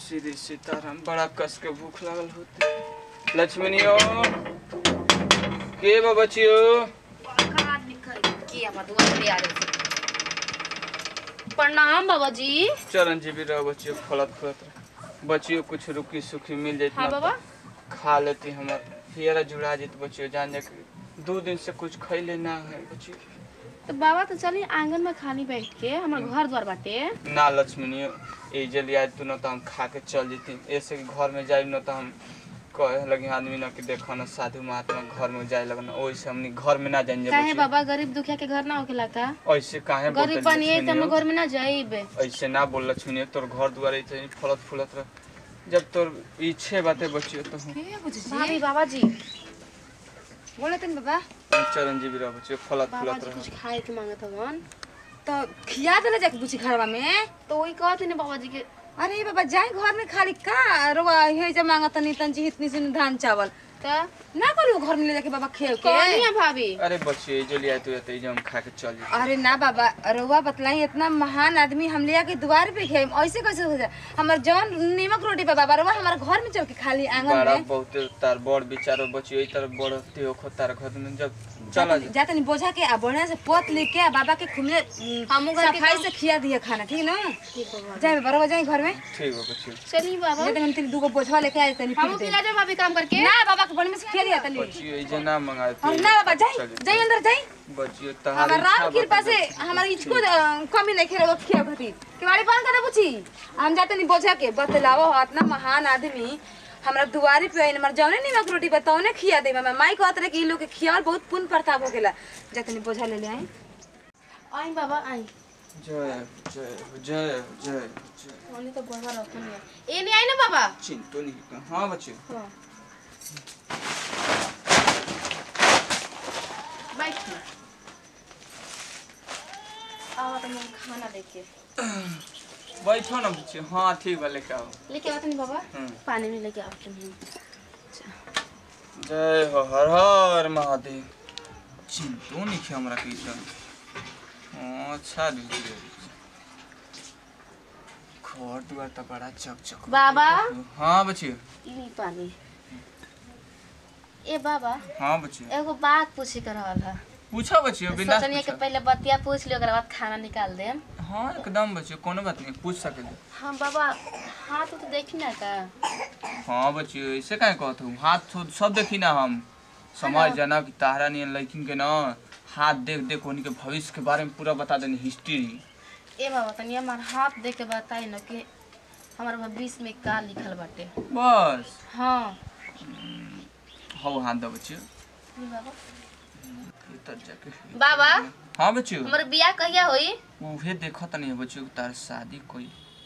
श्री सीताराम बड़ा कस के भूख लागल होते लक्ष्मणियो के बा बचियो बड़का आदमी कर के अब दुआर पे आ रहे थे प्रणाम बाबा जी चरण जी भी रहो बचियो फलत फलत रह बचियो कुछ रुकी सुखी मिल जाती हाँ बाबा खा लेती हमर हियरा जुड़ा जेत बचियो जान जा के दो दिन से कुछ खैले ना है बचियो तो बाबा तो चली आंगन में खाली बैठ के हमार घर द्वार बाटे ना लक्ष्मणियो ए जल्दी आज तू न तो हम खा के चल जेती ऐसे कि घर में जाए न तो हम कहे लगे आदमी न कि देखो न साधु महात्मा घर में जाए लगन ओइसे हमनी घर में ना जाएंगे काहे बाबा गरीब दुखिया के घर ना होखेला का ऐसे काहे गरीब बोलते बनिए तो हम लक्ष्मणियो? घर में ना जाइबे ऐसे ना बोल लक्ष्मणियो तोर घर दुआर ऐसे फलत फूलत रह जब तोर इच्छे बाते बचियो तो हम के बुझी भाभी बाबा जी बोले तन बाबा चरण जी भी रह बचियो फलत बाबा फूलत जी रह कुछ खाए के मांगत हवन तो खिया देले जाके बुझी घरवा में तो वही कहते ने बाबा जी के अरे बाबा जाए घर में खाली का रोवा हे जब मांगत तनी तंजी इतनी सुन धान चावल त ना करू घर में ले जाके बाबा खेल के कौन है भाभी अरे बचियो जो लिया तू तो हम खा के चल जेती अरे ना बाबा रोवा बतलाई इतना महान आदमी हम ले आके द्वार पे खे ऐसे कैसे हो जाए हमार जौन नीमक रोटी पे बाबा रोवा हमारे घर में चल के खाली आंगन बड़ा में बहुत तार बड़ विचारो बचियो ई तरह बढ़ते हो तार घर में जब चला जा जाते नहीं बोझा के आ बढ़िया से पोत लेके आ बाबा के खुले हमू घर के सफाई काम- से खिया दिया खाना ठीक ना ठीक है बाबा जाए बाबा रोवा जाए घर में ठीक हो बचियो चलिए बाबा जाते हम तेरी दूगो बोझवा लेके आए तनी हमू पिला जाओ भाभी काम करके ना बाबा के बढ़िया से खिया दिया तनी बचियो ई जना मंगाए और ना बाबा जाए जाए अंदर जाए बचियो हमार तहार राम कृपा से हमार इचको अ, कमी नहीं खेलो खिया खातिर केवाड़ी बंद कर दे बुची हम जाते नहीं बोझा के बतलाओ इतना महान आदमी हमरा दुआरी पे आइन हमार जौने नीमक रोटी बताओने खिया दे मैं माई कहत रहे कि इ लोग के खियावल बहुत पुण्य प्रताप हो गेला जाते नहीं बोझा ले ले आई आई बाबा आई जय जय जय जय जय ओने तो बड़वा रखन है ए नहीं आई ना बाबा चिंतो नहीं कर हाँ बच्चे हाँ बैठ ना आओ तो मैं खाना देके बैठो ना बच्चे हाँ ठीक बा लेके आओ लेके आओ नहीं बाबा हम्म। पानी में लेके आओ तुम जय हो हर हर महादेव चिंतो नहीं किया हमरा की तो हाँ, अच्छा दीजिए घर दुआर तो बड़ा चक चक बाबा हाँ बच्चे ली पानी ए बाबा हाँ बच्चे एगो बात पूछे के रहल है पूछो बच्चे बिना सोचनिए कि पहले बतिया पूछ लियो ओकरा बाद खाना निकाल देम हाँ एकदम बच्चे कोनो बात नहीं पूछ सके हाँ बाबा हाथ तो देखी ना का हाँ बच्चे ऐसे काहे कहत हूँ हाथ तो सब देखी ना हम समझ जाना कि तारा नियन लड़किन के ना हाथ देख देख उन्हीं के भविष्य के बारे में पूरा बता देनी हिस्ट्री ए बाबा तनी हमार हाथ देख के बताई न कि हमार भविष्य में का लिखल बाटे बस हाँ हो हाथ दो बच्चे ली बाबा भीतर जाके बाबा हाँ बच्चे हमर बियाह कहिया होई उहे देखत नहीं बच्चे तार शादी कोई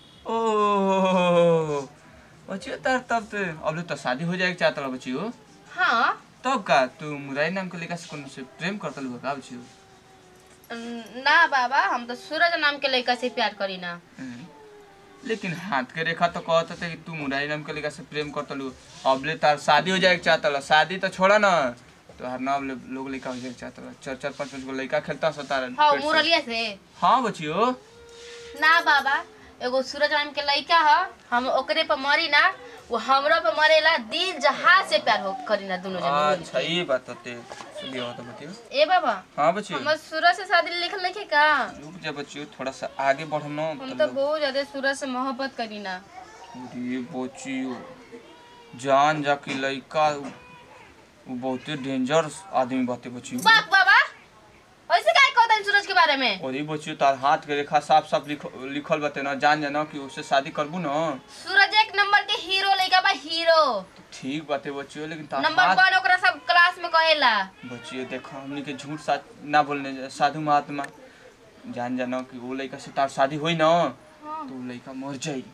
ओ बच्चे तार तब तो अब तो शादी हो जाएगी चाहता बच्चे हो हाँ तब का तू मुरारी नाम के लड़का से कोनो से प्रेम करता लू का बच्चे न- ना बाबा हम तो सूरज नाम के लड़का से प्यार करी ना लेकिन हाथ के रेखा तो कहत थे कि तू मुरारी नाम के लड़का से प्रेम करता लू अबले तार शादी हो जाएगी चाहता ला शादी तो छोड़ा ना तो हर नाम ले- लोग लड़का हो जाएगी चाहता ला चार चार पाँच पाँच गो लड़का खेलता सो तारा हाँ पेट से। मुरलिया से हाँ बच्चियो ना बाबा एगो सूरज नाम के लड़का ह हम ओकरे पर मरी ना वो हमरो पे मरेला दिल जहाज से प्यार हो करी ना दोनों जने अच्छा ये बात होते चलिए हो तो बतियो ए बाबा हाँ बच्चियो हमर सूरज से शादी लिखल लिखे का रुक जा बच्चियो थोड़ा सा आगे बढ़ो ना हम तो बहुत ज्यादा सूरज से मोहब्बत करी ना अरे बच्चियो जान जा कि लड़का वो बहुते डेंजर आदमी बाते बच्चियो बाप बाबा ऐसे काहे कहता है सूरज के बारे में और ये बच्चियो तार हाथ के रेखा साफ साफ लिख, लिखल बाते ना जान जाना कि उससे शादी करबू ना सूरज एक नंबर के हीरो लइका बा हीरो ठीक बाते बच्चियो लेकिन तार नंबर हाथ वन ओकरा सब क्लास में कहेला बच्चियो देखो हमनी के झूठ साथ ना बोलने जा- साधु महात्मा जान जाना कि वो लड़का से तार शादी हुई ना तो वो लड़का मर जाई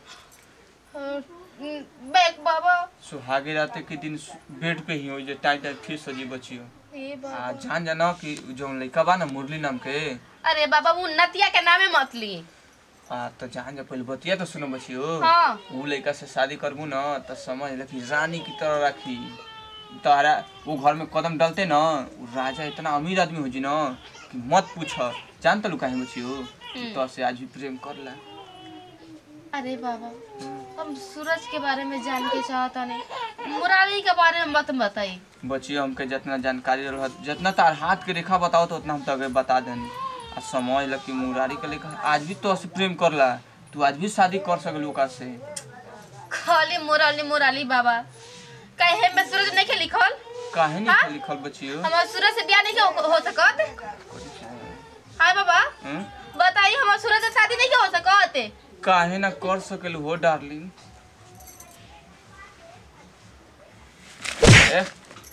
बैक बाबा सुहागे रात के दिन बेड पे ही हो जे टाइम टाइम फिर सजी बचियो ए बाबा आ जान जाना कि जो लड़का बा ना मुरली नाम के अरे बाबा वो नतिया के नामे मत ली आ तो जान जा पहले बतिया तो सुनो बचियो हाँ वो लड़का से शादी करबू ना तो समझ ले कि रानी की तरह रखी तारा वो घर में कदम डालते ना वो राजा इतना अमीर आदमी हो जी ना कि मत पूछ जान तो काहे बचियो तो से आज भी प्रेम कर ला अरे बाबा हम सूरज के बारे में जान के चाहता नहीं मुरारी के बारे में मत बताई बचियो हमके जितना जानकारी रहत जितना तार हाथ के रेखा बताओ तो उतना हम तके बता देनी आ समझ ल कि मुरारी के लेखा आज भी तो प्रेम करला तू आज भी शादी कर सकल ओका से खाली मुराली मुराली बाबा कहे में सूरज नहीं के लिखल काहे नहीं हाँ? लिखल बचियो हमार सूरज से ब्याह नहीं के हो- हो सकत हाय बाबा हम्म? बताइए हमार सूरज से शादी नहीं के हो सकत काहे ना कर सकल हो डार्लिंग ए,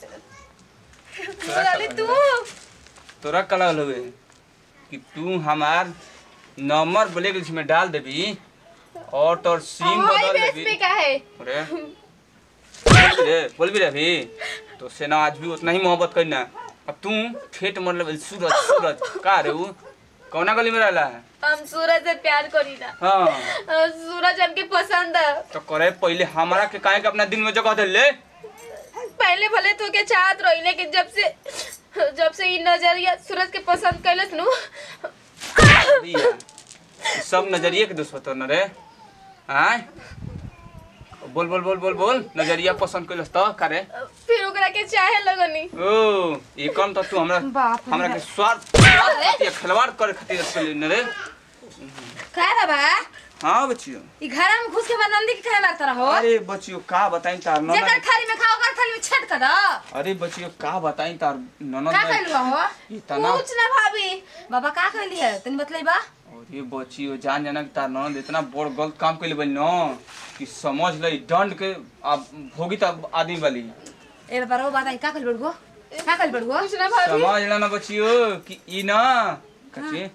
तोरा मुराली का तू लगल? तोरा का लगल हवे कि तू हमार नंबर ब्लैक लिस्ट में डाल देबी और तोर सिम हाय बदल बेस देबी पे का है अरे बोल भी रे बोल भी रे अभी तो से ना आज भी उतना ही मोहब्बत करना अब तू ठेठ मतलब सूरज सूरज का रे वो कौना गली में रहला है हम सूरज से प्यार करी ना हाँ अ, सूरज हमके पसंद है तो करे पहले हमारा के काहे के अपना दिल में जगह दे ले पहले भले तो के चाहत रही लेकिन जब से जब से ई नजरिया सूरज के पसंद कैलस नु दिया। ई सब नजरिए के दोस्त होतो न रे आय बोल बोल बोल बोल बोल नजरिया पसंद कैलस तो करे फिर ओकरा के चाहे लगनी ओ ये कौन तो तू हमरा बाप रे हमरा के स्वार्थ स्वार्थ खातिर खिलवाड़ करे खातिर कैले न रे का बाबा हाँ बच्चियों ई घर में घुस के बाद नंदी के खाए लगता रहो अरे बच्चियों का बताई तार जेकर ननद थाली में खाओ ओकर थाली में छेद कर दो अरे बच्चियों का बताई तार ननद का ने- कहलू हो इतना कुछ ना भाभी बाबा का कहली है तनी बतलाई बा अरे बच्चियों जान जाना कि तार ननद इतना बड़ गलत काम कैले बनी न कि समझ ले दंड के अब भोगी तब आदमी वाली ए बाबा रो बताई का कहल बड़गो का कहल बड़गो कुछ ना समझ ला ना बच्चियों कि ई ना कचे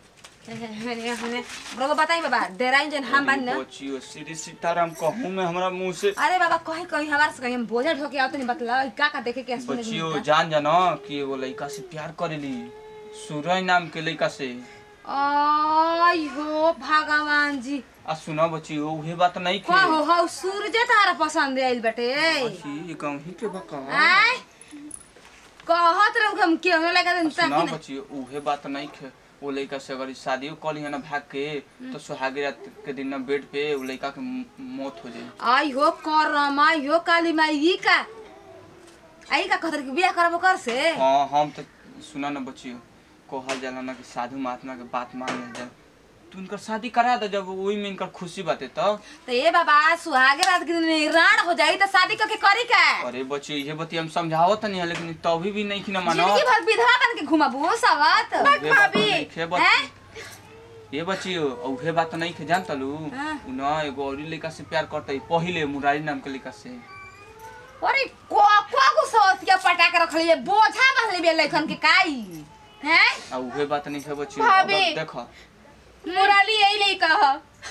बड़गो बताई बाबा डेराइन जन हम बन ना बच्चियों श्री सीताराम कहूँ मैं हमरा मुंह से अरे बाबा कहीं कहीं हमारे से कहीं हम बोझा ढोके आओ तनी बतला का का देखे के सुने बच्चियों जान जाना कि एगो लड़का से प्यार करेली सूरज नाम के लड़का से आई हो भगवान जी आ सुना बच्चियों उहे बात नहीं के का हो हो सूरज तारा पसंद आइल बेटे बच्ची कहीं के बका आय कहत रहू हम क्यों न लगा दिन सुना तक बच्ची उहे बात नहीं खे वो लड़का से अगर शादियों कर लिया ना भाग के तो सुहागी रात के दिन ना बेड पे वो लड़का के म- मौत हो जाए आई हो करमा यो काली माई ई का आई का कहतर के बियाह करबो कर से हाँ हम तो सुना ना बच्ची कहल जाला ना कि साधु महात्मा के बात मान जाए तू उनकर शादी करा दे जब वही में इनकर खुशी बाते तब तो ये बाबा सुहागे रात के दिन राण हो जाई तो शादी करके करी का अरे बच्ची ये बती हम समझावत नहीं है लेकिन तभी भी नहीं खिना मानो जिंदगी भर विधवा बन के घुमाबू सवत उहे बात नहीं खे हैं? बच्ची ये बच्ची उहे बात नहीं खे जान तलू हाँ। उ ना एगो और लड़का से प्यार करते पहिले मुरारी नाम के लड़का से अरे को को को सवतिया पटा के रखली है बोझा बहले बे लखन के काई हैं आ उहे बात नहीं खे बच्ची भाभी। अब देख मुराली यही ले कह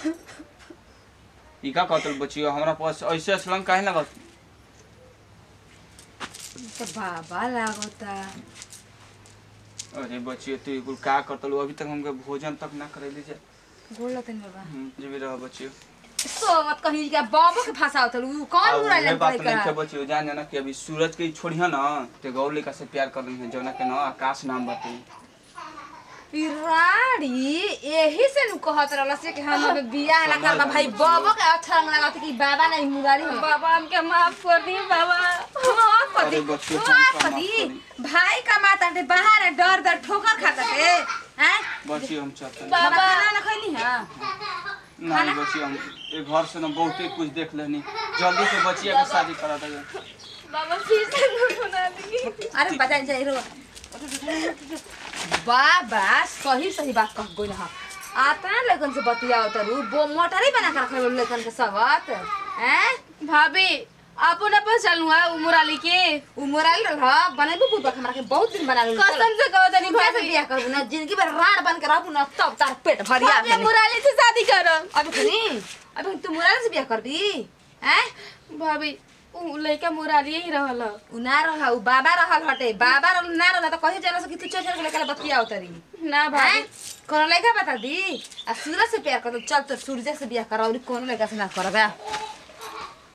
ई का कहतल बच्ची हमरा पास ऐसे असलम काहे लगत तो बाबा लागता अरे बच्ची तू कुल का करतल अभी तक हमके भोजन तक ना करैली जे बोल तनी बाबा हम्म, जे भी रह बच्ची सो मत कही के बाबू के फंसाओ तलू आ कौन उहे मुराली बात पड़े नहीं खे का बच्ची जान जाना कि अभी सूरज के छोड़िया ना ते गौर लड़का से प्यार कर रही है जौना के ना आकाश नाम बाटे राड़ी यही से नु कहत रहल से कि हम अब बियाह ना करबा भाई बाबू के अच्छा रंग लागत कि बाबा नहीं मुरारी हम बाबा हमके माफ कर दी बाबा माफ कर दी अरे बच्चे, माफ हम का कर माफ दी करी? भाई का माता ते बाहर है, डर डर ठोकर खाता थे हैं बच्ची हम चाहते हैं बाबा खाना ना खैली हां नहीं बच्ची हम ए घर से ना बहुते कुछ देख लेनी जल्दी से बच्चिया के शादी करा दे बाबा फिर से नु बना दी अरे बता जाई रो बाबा सही सही बात कह गई ना आता लेकिन से बतिया उतरू बो मोटर ही बना कर रखे लेकिन के सबत हैं भाभी अपन अपन चलू है मुराली के उमराल रह बनेबू बुबा हमरा के बहुत दिन बना लेलू कसम से कहो तनी कैसे भाभी बियाह करबू ना जिंदगी भर राण बन के रहबू ना तब तार पेट भरिया भाभी मुराली से शादी करम अभी सुनी अभी तू मुराल से बियाह करबी हैं भाभी उ लड़का मुराली ही रहल उ ना रह उ बाबा रहल हटे बाबा रहल ना रहल त कहे चल कि तू चल चल लेकर बतिया उतरी ना भाभी हैं? कौन लड़का बता दी आ सूरज से प्यार कर चल तो सूरज से बियाह करा और कौन लड़का से ना करबा